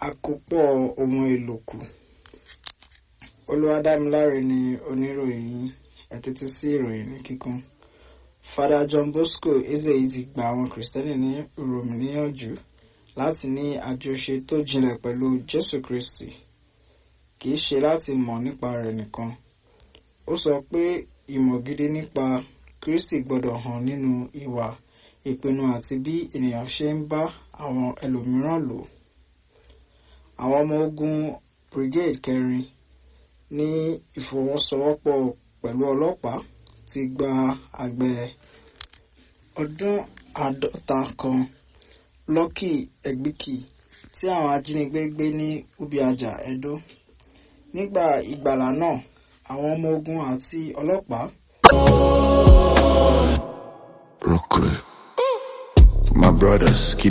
àkópọ̀ ohun èlò kù olúwadámiláre ni oníròyìn yín ẹ tẹ́tí sí ìròyìn ní kíkún Father John Bosco Ezeyi ti gba àwọn kìrìsìtẹ́nì ní Rome níyànjú láti ní àjọṣe tó jinlẹ̀ pẹ̀lú Jésù Kristi kì í ṣe láti mọ̀ nípa rẹ̀ nìkan ó sọ pé ìmọ̀ gidi nípa Kristi gbọ́dọ̀ hàn nínú ìwà ìpinnu àti bí ènìyàn ṣe ń bá àwọn ẹlòmíràn lò àwọn ọmọ ogun brigade kẹrin ní ìfọwọ́sowọ́pọ̀ pẹ̀lú ọlọ́pàá ti gba àgbẹ̀ ọdún àádọ́ta kan Lucky Egbìkì tí àwọn ajínigbé gbé ní Ubiaja Edo nígbà ìgbàlá náà àwọn ọmọ ogun àti ọlọ́pàá. Brooklyn. My brothers keep